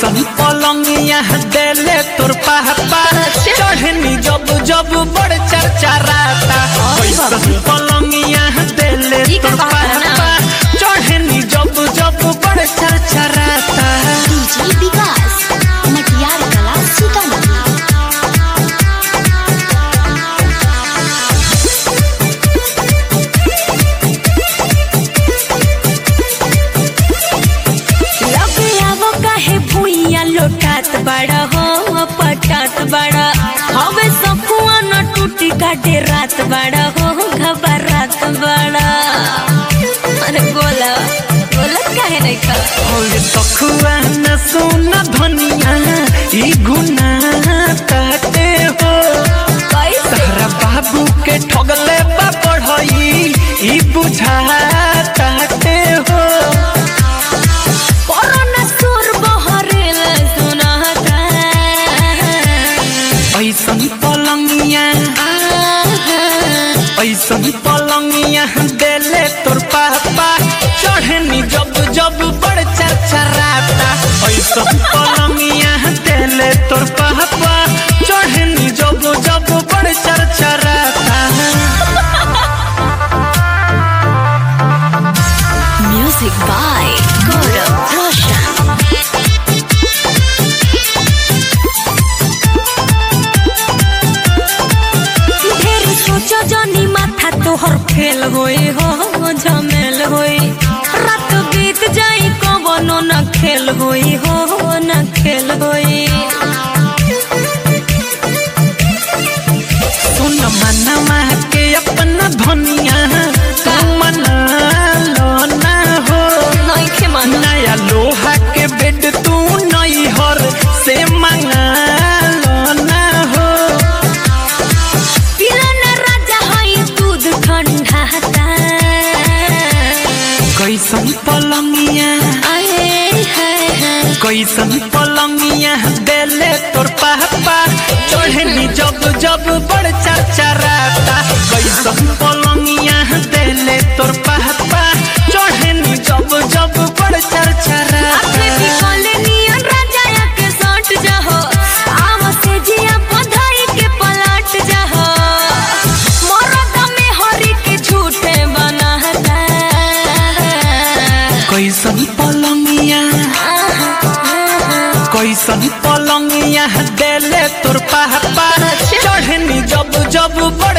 कैसन पलंगिया देले तोर पापा चढ़नी जब जब बड़ चर्चा राता कैसन पलंगिया देले ई का तोर बात है ना? पापा चढ़नी जब जब बड़ चर्चा राता डीजे विकास मटियार कला सीतामढ़ी लगे आवो काहे भुइया लोटात बड़ा हो पटात बड़ा हवे सकुआ न टूटी काटे रात बड़ा हो घबरात बड़ा अरे बोला बोला काहे नहीं का और सखुआ न सुन धनिया ई गुना ताते हो कैसे तहरा बाबू के ठगले बा पढ़ई ई बुझा ताते हो कोरोना सुर बहरेल सुनाता ऐसन पलंगिया ऐसन पलंगिया देले तोर पापा चढ़नी जब जब बड़ चरचराता ऐसन पलंगिया देले तोर पापा चढ़नी जब जब बड़ चरचराता म्यूजिक बाय गौरव रोशन ढेर सोचो जनी माथा तोहर फेल होई हो झमेल होई रात बीत जाई कवनो न खेल होई हो न खेल होई सुन मनवा के अपना धनिया तू मना लो ना हो नहीं खे मानो नया लोहा के बेड तू नई हर से मंगा लो ना हो पिलन राजा हई दूध ठंडा ता कैसन पलंगिया आए हाय हाय कैसन पलंगिया देले तोर पापा चढ़नी जब जब बड़ चरचराता कैसन पलंगिया देले तोर पापा चढ़नी जब जब बड़ अपने चरचराता बिकले नियन राजा के सट जाहो आव से जिया बधाई के पलट जाहो मरद में हरी के झूठे बनाता कैसन पलंगिया कैसन पलंगिया देले तोर पापा चढ़नी जब जब बड़